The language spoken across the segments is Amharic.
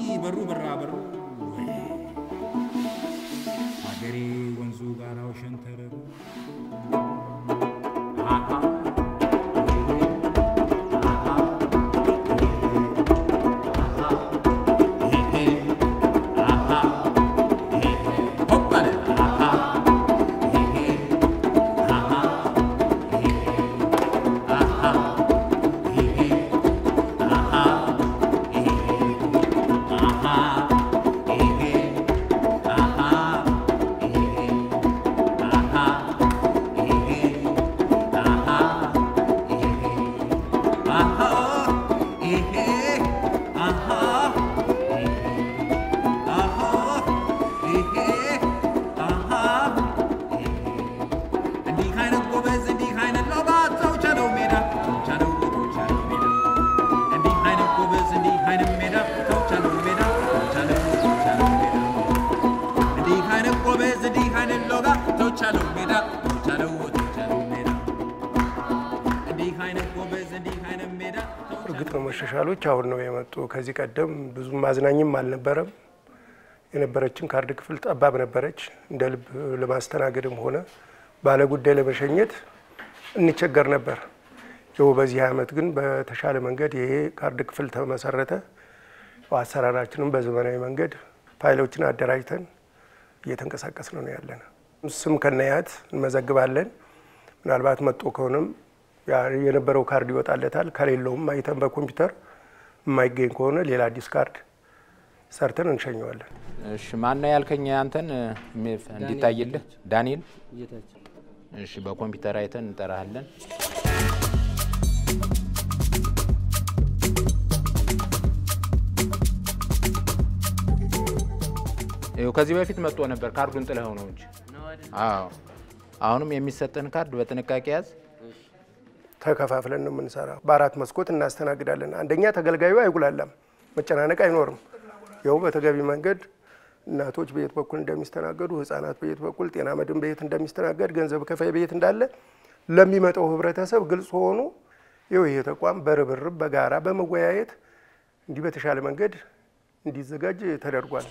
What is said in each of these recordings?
በሩ በራ በሩ አገሬ ወንዙ ጋራው ሸንተረሩ እርግጥ ነው መሻሻሎች አሁን ነው የመጡ። ከዚህ ቀደም ብዙም ማዝናኝም አልነበረም። የነበረችን ካርድ ክፍል ጠባብ ነበረች። እንደ ልብ ለማስተናገድም ሆነ ባለ ጉዳይ ለመሸኘት እንቸገር ነበር። ይኸው በዚህ ዓመት ግን በተሻለ መንገድ ይሄ ካርድ ክፍል ተመሰረተ። አሰራራችንም በዘመናዊ መንገድ ፋይሎችን አደራጅተን እየተንቀሳቀስን ነው ያለን። ስም ከነያት እንመዘግባለን። ምናልባት መጦ ከሆነም የነበረው ካርድ ይወጣለታል። ከሌለውም አይተን በኮምፒውተር የማይገኝ ከሆነ ሌላ አዲስ ካርድ ሰርተን እንሸኘዋለን። እሺ ማን ነው ያልከኝ? አንተን እንዲታይልህ ዳንኤል። እሺ በኮምፒውተር አይተን እንጠራሃለን። ይኸው ከዚህ በፊት መጥቶ ነበር። ካርዱን ጥለኸው ነው እንጂ። አዎ አሁንም የሚሰጥህን ካርድ በጥንቃቄ ያዝ። ተከፋፍለን ነው የምንሰራው። በአራት መስኮት እናስተናግዳለን። አንደኛ ተገልጋዩ አይጉላላም፣ መጨናነቅ አይኖርም። ይኸው በተገቢ መንገድ እናቶች በየት በኩል እንደሚስተናገዱ፣ ህጻናት በየት በኩል፣ ጤና መድን በየት እንደሚስተናገድ፣ ገንዘብ ከፋይ በየት እንዳለ ለሚመጣው ህብረተሰብ ግልጽ ሆኑ። ይኸው ይሄ ተቋም በርብርብ በጋራ በመወያየት እንዲህ በተሻለ መንገድ እንዲዘጋጅ ተደርጓል።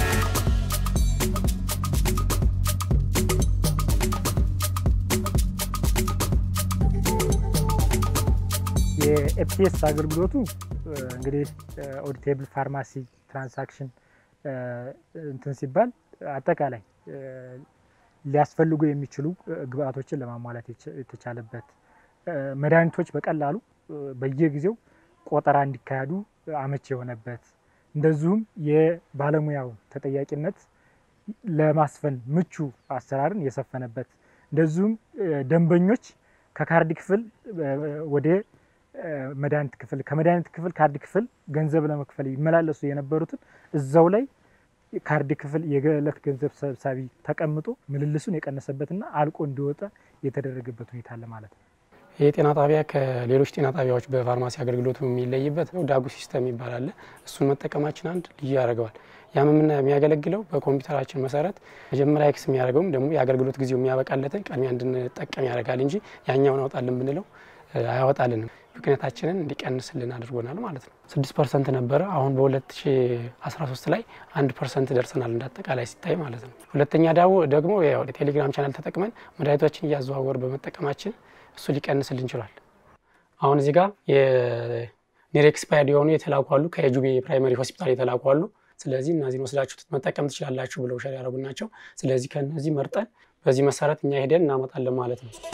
የኤፍቲኤስ አገልግሎቱ እንግዲህ ኦዲቴብል ፋርማሲ ትራንሳክሽን እንትን ሲባል አጠቃላይ ሊያስፈልጉ የሚችሉ ግብአቶችን ለማሟላት የተቻለበት መድኃኒቶች በቀላሉ በየጊዜው ቆጠራ እንዲካሄዱ አመች የሆነበት እንደዚሁም የባለሙያው ተጠያቂነት ለማስፈን ምቹ አሰራርን የሰፈነበት እንደዚሁም ደንበኞች ከካርድ ክፍል ወደ መድኃኒት ክፍል ከመድኃኒት ክፍል ካርድ ክፍል ገንዘብ ለመክፈል ይመላለሱ የነበሩትን እዛው ላይ ካርድ ክፍል የዕለት ገንዘብ ሰብሳቢ ተቀምጦ ምልልሱን የቀነሰበትና አልቆ እንዲወጣ የተደረገበት ሁኔታ አለ ማለት ነው። ይህ ጤና ጣቢያ ከሌሎች ጤና ጣቢያዎች በፋርማሲ አገልግሎቱ የሚለይበት ዳጉ ሲስተም ይባላል። እሱን መጠቀማችን አንድ ልዩ ያደርገዋል። ያም የሚያገለግለው በኮምፒውተራችን መሰረት መጀመሪያ ኤክስ የሚያደርገውም ደግሞ የአገልግሎት ጊዜው የሚያበቃለትን ቅድሚያ እንድንጠቀም ያደርጋል እንጂ ያኛውን አወጣልን ብንለው አያወጣልንም። ብክነታችንን እንዲቀንስልን አድርጎናል ማለት ነው። ስድስት ፐርሰንት ነበረ። አሁን በ2013 ላይ አንድ ፐርሰንት ደርሰናል እንዳጠቃላይ ሲታይ ማለት ነው። ሁለተኛ ዳው ደግሞ ቴሌግራም ቻናል ተጠቅመን መድኃኒቶችን እያዘዋወር በመጠቀማችን እሱ ሊቀንስልን ችሏል። አሁን እዚህ ጋር የኒር ኤክስፓየርድ የሆኑ የተላኩ አሉ፣ ከጁቤ ፕራይመሪ ሆስፒታል የተላኩ አሉ። ስለዚህ እነዚህን ወስዳችሁ መጠቀም ትችላላችሁ ብለው ሸር ያደረጉ ናቸው። ስለዚህ ከነዚህ መርጠን በዚህ መሰረት እኛ ሄደን እናመጣለን ማለት ነው።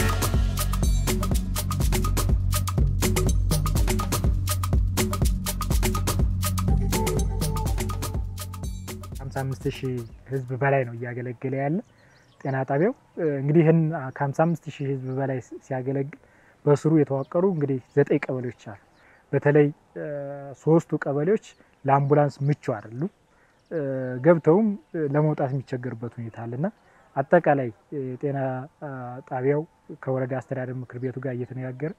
55 ሺህ ህዝብ በላይ ነው እያገለገለ ያለ ጤና ጣቢያው። እንግዲህ ይህን ከ55 ሺህ ህዝብ በላይ ሲያገለግል በስሩ የተዋቀሩ እንግዲህ ዘጠኝ ቀበሌዎች አሉ። በተለይ ሶስቱ ቀበሌዎች ለአምቡላንስ ምቹ አይደሉም። ገብተውም ለመውጣት የሚቸገርበት ሁኔታ አለና አጠቃላይ የጤና ጣቢያው ከወረዳ አስተዳደር ምክር ቤቱ ጋር እየተነጋገረ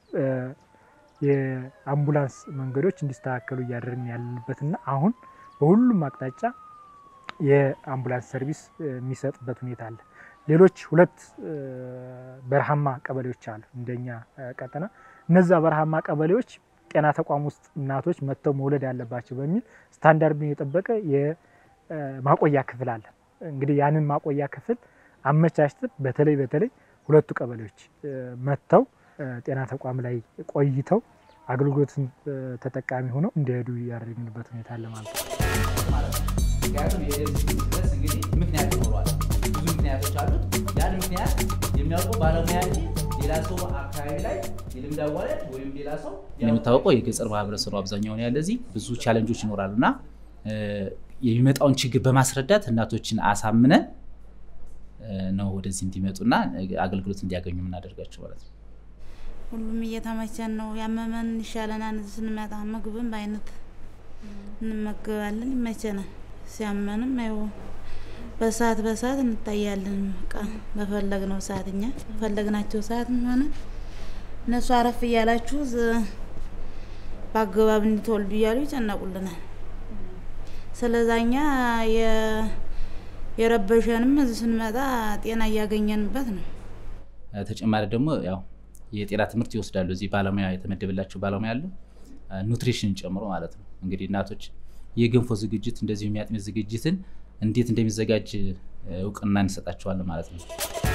የአምቡላንስ መንገዶች እንዲስተካከሉ እያደረግን ያለንበትና አሁን በሁሉም አቅጣጫ የአምቡላንስ ሰርቪስ የሚሰጥበት ሁኔታ አለ። ሌሎች ሁለት በረሃማ ቀበሌዎች አሉ እንደኛ ቀጠና። እነዛ በረሃማ ቀበሌዎች ጤና ተቋም ውስጥ እናቶች መጥተው መውለድ ያለባቸው በሚል ስታንዳርዱን የጠበቀ የማቆያ ክፍል አለ። እንግዲህ ያንን ማቆያ ክፍል አመቻችተን በተለይ በተለይ ሁለቱ ቀበሌዎች መጥተው ጤና ተቋም ላይ ቆይተው አገልግሎትን ተጠቃሚ ሆነው እንዲሄዱ ያደረግንበት ሁኔታ አለ ማለት ነው። ምክንያቱም የደርስ ድረስ እንግዲህ ምክንያት ይኖረዋል። ብዙ ምክንያቶች አሉት። ያን ምክንያት የሚያውቀው ባለሙያ እንጂ ሌላ ሰው አካባቢ ላይ የልምድ አዋላጅ ወይም ሌላ ሰው እንደሚታወቀው የገጠር ማህበረሰቡ አብዛኛውን ያለ እዚህ ብዙ ቻለንጆች ይኖራሉ እና የሚመጣውን ችግር በማስረዳት እናቶችን አሳምነን ነው ወደዚህ እንዲመጡና አገልግሎት እንዲያገኙ የምናደርጋቸው ማለት ነው። ሁሉም እየተመቸን ነው። ያመመን ይሻለናል። ስንመጣ ምግብም በአይነት እንመገባለን፣ ይመቸናል። ሲያመንም ያው በሰዓት በሰዓት እንታያለን። በቃ በፈለግነው ሰዓት እኛ በፈለግናቸው ሰዓት ሆነ እነሱ አረፍ እያላችሁ በአገባብ እንድትወልዱ እያሉ ይጨነቁልናል። ስለዛኛ የረበሸንም እዚህ ስንመጣ ጤና እያገኘንበት ነው። ተጨማሪ ደግሞ ያው የጤና ትምህርት ይወስዳሉ። እዚህ ባለሙያ የተመደበላቸው ባለሙያ አለ፣ ኑትሪሽንን ጨምሮ ማለት ነው። እንግዲህ እናቶች የገንፎ ዝግጅት እንደዚሁ የሚያጥሚት ዝግጅትን እንዴት እንደሚዘጋጅ እውቅና እንሰጣቸዋለን ማለት ነው።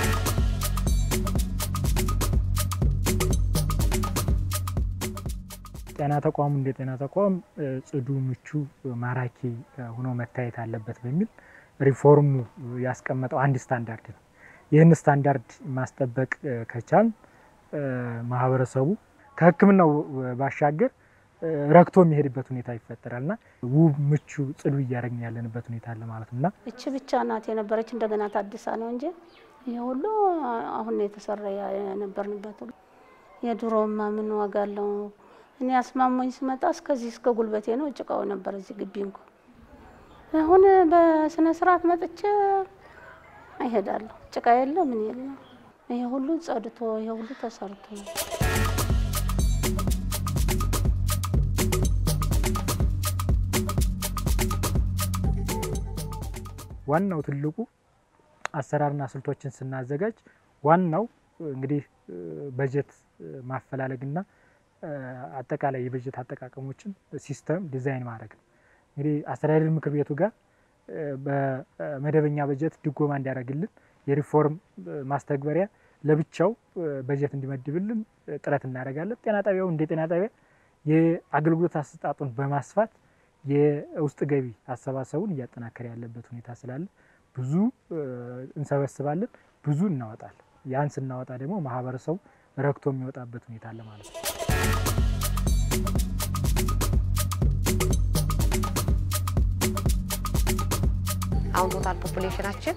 ጤና ተቋሙ እንደ ጤና ተቋም ጽዱ፣ ምቹ፣ ማራኪ ሆኖ መታየት አለበት በሚል ሪፎርሙ ያስቀመጠው አንድ ስታንዳርድ ነው። ይህን ስታንዳርድ ማስጠበቅ ከቻል ማህበረሰቡ ከሕክምናው ባሻገር ረክቶ የሚሄድበት ሁኔታ ይፈጠራል እና ውብ፣ ምቹ፣ ጽዱ እያደረግን ያለንበት ሁኔታ አለ ማለት ነው እና እቺ ብቻ ናት የነበረች እንደገና ታድሳ ነው እንጂ ይህ ሁሉ አሁን ነው የተሰራ የነበርንበት። የድሮማ ምን ዋጋ አለው? እኔ አስማሞኝ ስመጣ እስከዚህ እስከ ጉልበቴ ነው ጭቃው ነበር እዚህ ግቢ እንኳ አሁን በስነ ስርዓት መጥቼ አይሄዳለሁ። ጭቃ የለ ምን የለ። ይሄ ሁሉ ጸድቶ ይሄ ሁሉ ተሰርቶ ዋናው ትልቁ አሰራርና ስልቶችን ስናዘጋጅ ዋናው እንግዲህ በጀት ማፈላለግና አጠቃላይ የበጀት አጠቃቀሞችን ሲስተም ዲዛይን ማድረግ ነው። እንግዲህ አስተዳደር ምክር ቤቱ ጋር በመደበኛ በጀት ድጎማ እንዲያደርግልን የሪፎርም ማስተግበሪያ ለብቻው በጀት እንዲመድብልን ጥረት እናደርጋለን። ጤና ጣቢያው እንደ ጤና ጣቢያ የአገልግሎት አሰጣጡን በማስፋት የውስጥ ገቢ አሰባሰቡን እያጠናከረ ያለበት ሁኔታ ስላለ ብዙ እንሰበስባለን፣ ብዙ እናወጣለን። ያን ስናወጣ ደግሞ ማህበረሰቡ ረክቶ የሚወጣበት ሁኔታ አለ ማለት ነው። አሁን ቶታል ፖፑሌሽናችን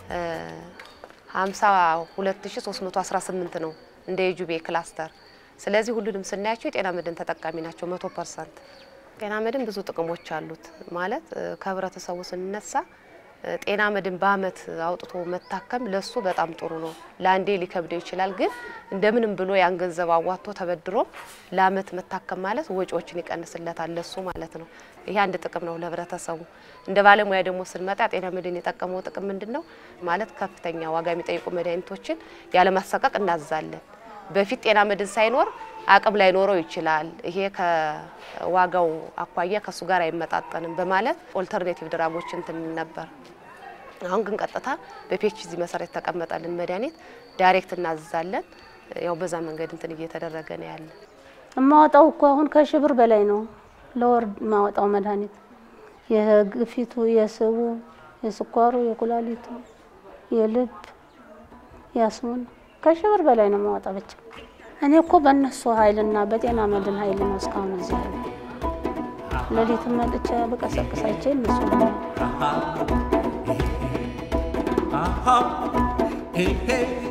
52318 ነው እንደ የጁቤ ክላስተር። ስለዚህ ሁሉንም ስናያቸው የጤና መድን ተጠቃሚ ናቸው መቶ ፐርሰንት። ጤና መድን ብዙ ጥቅሞች አሉት ማለት ከህብረተሰቡ ስንነሳ ጤና መድን በአመት አውጥቶ መታከም ለሱ በጣም ጥሩ ነው። ለአንዴ ሊከብደው ይችላል፣ ግን እንደምንም ብሎ ያን ገንዘብ አዋጥቶ ተበድሮ ለአመት መታከም ማለት ወጪዎችን ይቀንስለታል ለሱ ማለት ነው። ይሄ አንድ ጥቅም ነው ለህብረተሰቡ። እንደ ባለሙያ ደግሞ ስንመጣ ጤና መድን የጠቀመው ጥቅም ምንድን ነው ማለት ከፍተኛ ዋጋ የሚጠይቁ መድኃኒቶችን ያለማሰቃቅ እናዛለን። በፊት ጤና መድን ሳይኖር አቅም ላይኖረው ይችላል። ይሄ ከዋጋው አኳያ ከሱ ጋር አይመጣጠንም በማለት ኦልተርኔቲቭ ድራጎች እንትን ነበር። አሁን ግን ቀጥታ በፒኤችዲ መሰረት የተቀመጠልን መድኃኒት ዳይሬክት እናዝዛለን። ያው በዛ መንገድ እንትን እየተደረገ ነው ያለ። የማወጣው እኮ አሁን ከሺህ ብር በላይ ነው ለወር የማወጣው መድኃኒት የግፊቱ፣ የስቡ፣ የስኳሩ፣ የኩላሊቱ፣ የልብ፣ የአስሙን ከሺህ ብር በላይ ነው የማወጣ ብቻ። እኔ እኮ በእነሱ ኃይልና በጤና መድን ኃይል ነው እስካሁን እዚህ ያለ። ሌሊትም መጥቼ በቀሰቅሳቸው እነሱ ነው። Hey, hey.